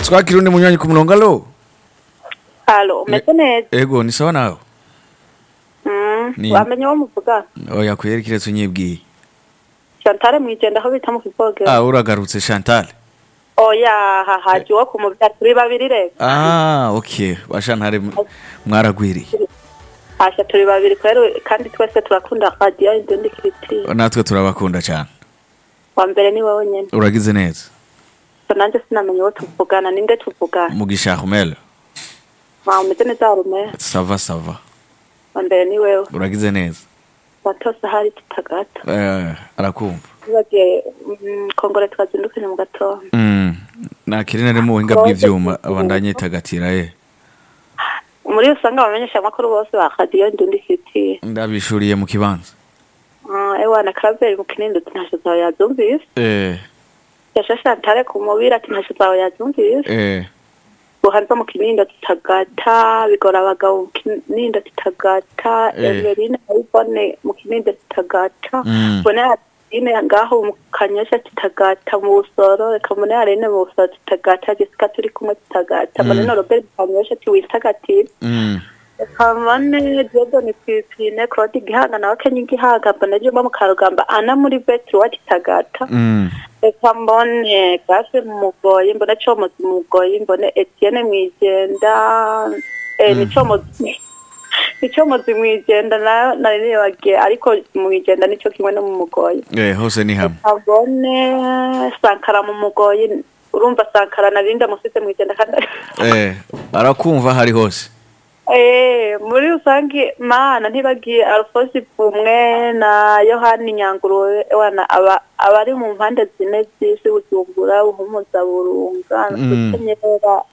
twakira undi munywanyi ku murongo alo halo umeze neza ego ni sawa nawe Mm, Ni- wamenye wo muvuga oya kweri kiretse unyibwiye Chantal mwijenda aho bita mu kivogero ah uragarutse chantal oya hahaje uwo kumuvya turi babiri rero ah okay bashantare mwaragwiriye hasha turi babiri kwero kandi twese turakunda radio indundi kiriti natwe turabakunda cyane wa mbere ni wowe nyene uragize neza so nanje sinamenye uwo tuvugana ninde tuvugana mugisha Armel wa umeze neza harume sava sava wa mbere ni wewe uragize neza watose hari tutagata eh arakumva bagiye mm, kongore twazindukanye mu gatondo mm nakiri nari mu buhinga bw'ivyuma abandanye itagatira eh muri usanga abamenyesha amakuru bose ba radio indundi kiriti ndabishuriye mu kibanza uh, ewana karaveri mu kinindo tinasho zawe yazumvise eh yasha Chantal ku mubiri ati ntasho zawe yazumvise eh buhanza mu kinindo tutagata bigora abagabo mu kinindo tutagata Eh. Eveline ayibone mu kinindo tutagata Mm. mbone Aline ngaho mu kanyosha tutagata mu busoro reka mbone Arene mu busoro tutagata Jessica turi kumwe tutagata mbone Mm. na Robert mu kanyosha tiwitagatifu mm reka mbone Diodone Pipine Claude Gihanga nawe Kenya Gihanga mbone Juma mu Karugamba Ana muri Betri wa tutagata mm reka mbone gase mu mugoyi mbone comozi mu mugoyi mbone etienne mwijenda eh, ni comozi ni comozi mwijenda nayo nari nibagiye ariko mwijenda nico kimwe no mu mugoyi eh hose ni hamwe reka mbone sankara mu mugoyi urumva sankara narinda musize mwijenda kandi eh arakumva hari hose Eh, muri rusange mana ntibagiye alfosi bumwe na yohani nyangurube wana aba abari mu mpande zine z'isi bujumbura buhumuza burunga Mm. gukenyera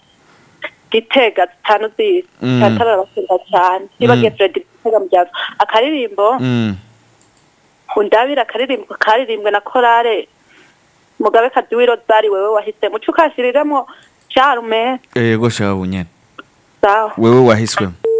gitega zitanu z'isi Mm. cyatara arabakunda cyane ntibagiye fredi gitega mu byazo akaririmbo mm undabira akaririmbo karirimbwe na korale mugabe kadiwiro zari wewe wahise muco ukashyiriramo carume yego shabu nyene sawa wewe wahiswemo